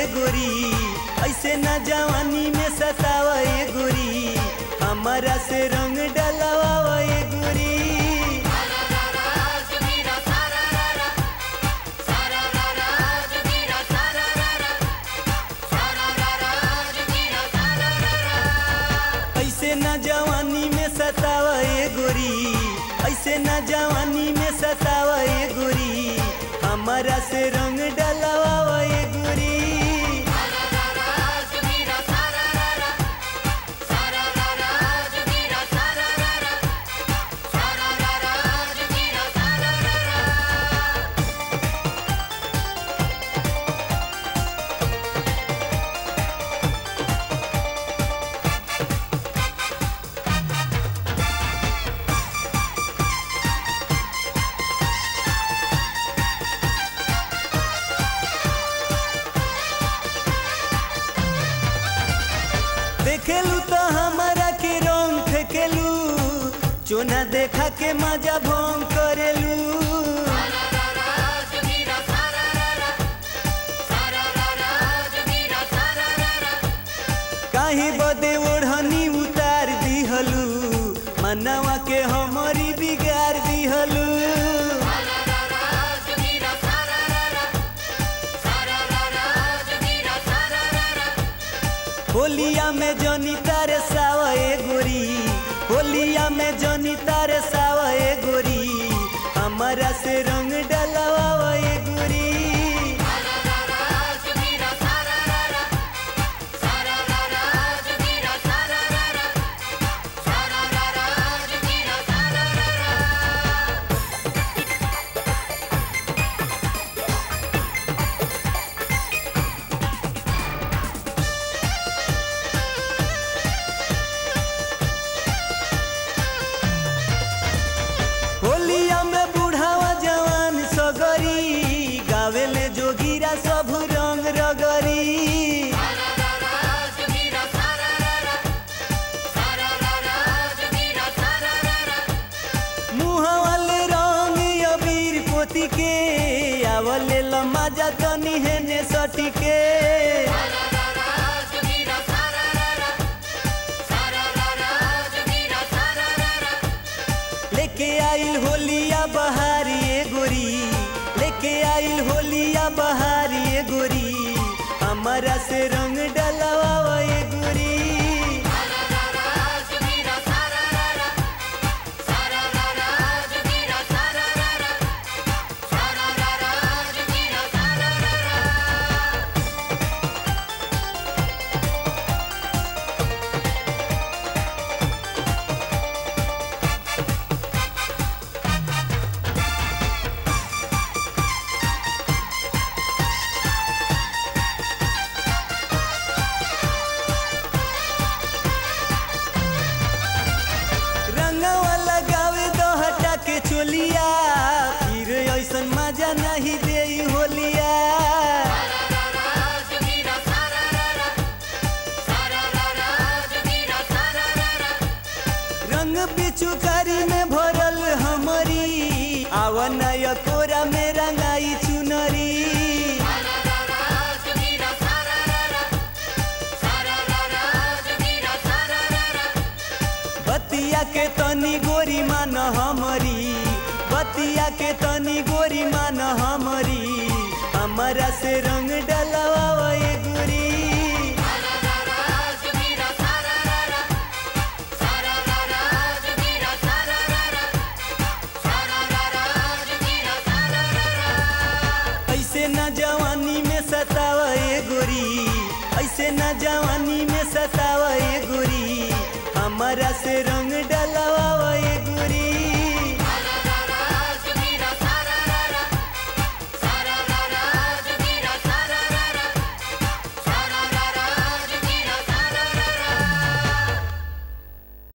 ए गोरी ऐसे न जवानी में सतावा ए गोरी हमारा से रंग डलवा ए गोरी ऐसे न जवानी में सतावा ए गोरी ऐसे न जवानी में सतावा ए गोरी हमारा से रंग डलवा ए गोरी देखेलू तो हमारा के रंग फेंकेलू चोना देखा के मजा भंग करेलू काहे बदे ओढ़नी उतार दिहलू मनवा के हमारी बिगाड़ दिहलू होलिया में जनी तारे सावा ए गोरी होलिया में जनी तारे सावा ए गोरी हमारा से रंग डलवा ए गोरी होलिया में बुढ़ावा जवान सगरी गावेले जोगिरा सब रंग रगरी मुहावाले रंग अबीर पोती के आवले लमाजा तनी हेने सटी के लेके आइल होलिया बहारी ए गोरी लेके आइल होलिया बहारी ए गोरी हमारा से रंग डलवा ए गोरी रंगवा लगावे दो हटा के चोलिया फिर ऐसन मजा नहीं दे होलिया रंग पिचुकारी में भरल हमरी आवन कोरा में रंगाई चुनरी बतिया के तनी गोरी मान हमरी बतिया के तनी गोरी मान हमरी हमारा से रंग डलवा ए गोरी ऐसे न जवानी में सतावा ए गोरी ऐसे न जवानी में सतावा ए गोरी हमारा से रंग